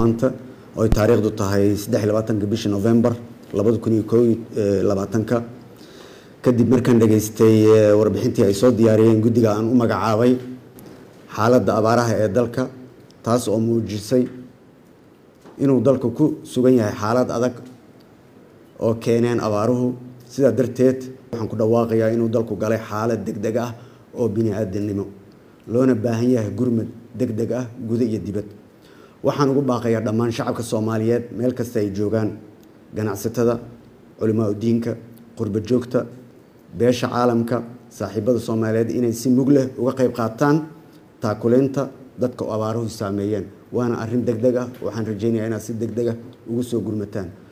maanta oy taariikhdu tahay saddex iyo labaatanka bishii november labada kun iyo koo iyo labaatanka kadib markaan dhageystay warbixintii ay soo diyaariyeen guddiga aan u magacaabay xaaladda abaaraha ee dalka taas oo muujisay inuu dalku ku sugan yahay xaalad adag oo keeneen abaaruhu sidaa darteed waxaan ku dhawaaqayaa inuu dalku galay xaalad degdeg ah oo bini-aadamnimo loona baahan yahay gurmad degdeg ah guda iyo dibad waxaan ugu baaqayaa dhammaan shacabka soomaaliyeed meel kasta ay joogaan ganacsatada culimaa udiinka qurba joogta beesha caalamka saaxiibada soomaaliyeed inay si mug leh uga qayb qaataan taakuleynta dadka abaaruhu saameeyeen waana arrin degdeg ah waxaan rajeynayaa inaad si degdeg ah ugu soo gurmataan